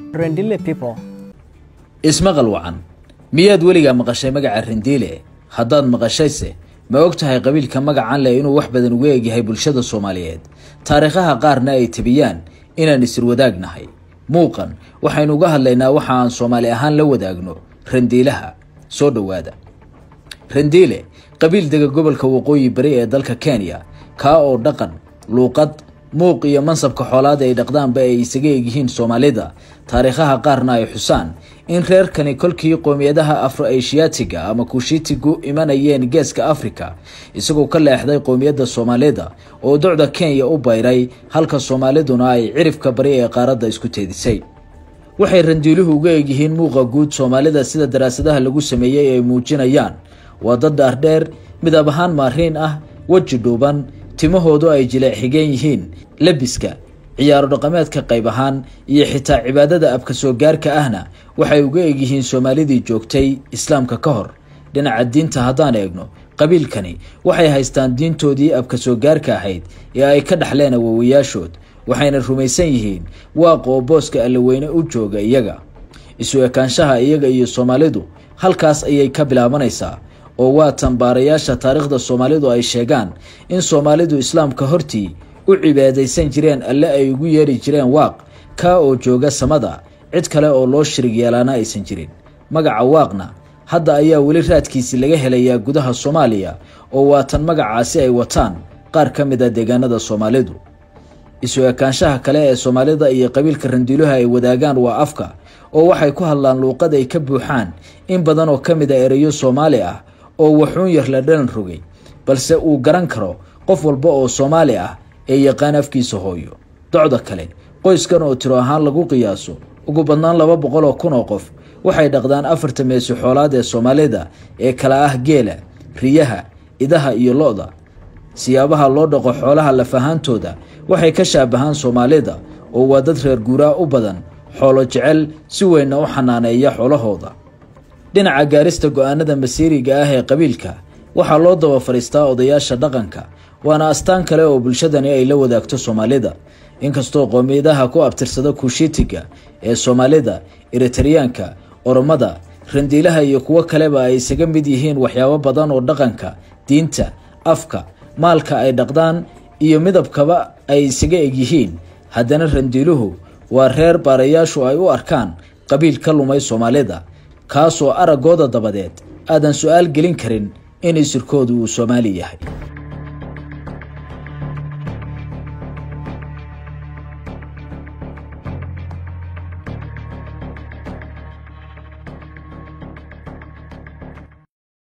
Rendile people. ismaqal wacan miyaad weligaa maqashay magaca rendiile haddaad maqashayse ma og tahay qabiilka magacan leh inuu wax badan uga egyahay bulshada soomaaliyeed taariikhaha qaarna ay tabiyaan inaan isirwadaagnahay muuqan waxaynu uga hadlaynaa waxa aan soomaali ahaan la wadaagno rendiilaha soo dhowaada rendiile qabiil dega gobolka waqooyi bari ee dalka kenya kaa oo dhaqan luuqad muuq iyo mansabka xoolaada ay dhaqdaanba ay isaga egyihiin soomaalida taariikhaha qaarna ay xusaan in reerkani kolkii qoomiyadaha afro asiyaatiga ama kushitigu imanayeen geeska africa isagoo ka leexday qoomiyadda soomaalida oo docda kenya u bayray halka soomaaliduna ay cirifka bari ee qaaradda isku teedisay waxay randiiluhu uga egyihiin muuqa guud soomaalida sida daraasadaha lagu sameeyey ay muujinayaan waa dad dhaardheer midab ahaan maariin ah weji dhuuban timahoodu ay jileec xigeen yihiin lebiska ciyaaro dhaqameedka qayb ahaan iyo xitaa cibaadada abka soo gaarka ahna waxay uga egyihiin soomaalidii joogtay islaamka ka hor dhinaca diinta haddaan eegno qabiilkani waxay haystaan diintoodii abka soo gaarka ahayd ee ay ka dhaxleen awowayaashood waxayna rumaysan yihiin waaqa oo booska allaweyne u jooga iyaga isu ekaanshaha iyaga iyo soomaalidu halkaas ayay ka bilaabanaysaa oo waa tanbaarayaasha taariikhda soomaalidu ay sheegaan in soomaalidu islaamka hortii u cibaadaysan jireen alle ay ugu yeedhi jireen waaq kaa oo jooga samada cid kale oo loo shirig yeelaana aysan jirin magaca waaqna hadda ayaa weli raadkiisi laga helayaa gudaha soomaaliya oo waatan magacaasi ay wataan qaar ka mid a deegaanada soomaalidu isu ekaanshaha kale ee soomaalida iyo qabiilka randiiluha ay wadaagaan waa afka oo waxay ku hadlaan luuqad ay ka buuxaan in badan oo ka mid a ereyo soomaali ah oo waxuun yar la dhalan rogay balse uu garan karo qof walba oo soomaali ah ee yaqaan afkiisa hooyo docda kale qoyskan oo tiro ahaan lagu qiyaaso ugu badnaan laba boqol oo kun oo qof waxay dhaqdaan afarta meesi xoolaad ee soomaalida ee kala ah geela riyaha idaha iyo lo-da siyaabaha loo dhaqo xoolaha lafahaantooda waxay ka shaabahaan soomaalida oo waa dad reer guuraa u badan xoolo jecel si weynna u xanaaneeya xoolahooda dhinaca gaarista go-aanada masiiriga ah ee qabiilka waxaa loo daba fadhiistaa odayaasha dhaqanka waana astaan kale oo bulshadani ay la wadaagto soomaalida inkastoo qoomiyadaha ku abtirsada kuushitiga ee soomaalida eritariyaanka oromada randiilaha iyo kuwo kaleba ay isaga mid yihiin waxyaabo badan oo dhaqanka diinta afka maalka ay dhaqdaan iyo midabkaba ay isaga egyihiin haddana randiiluhu waa reer baarayaashu ay u arkaan qabiil ka lumay soomaalida kaasoo araggooda dabadeed aadan su-aal gelin karin in isirkoodu uu soomaali yahay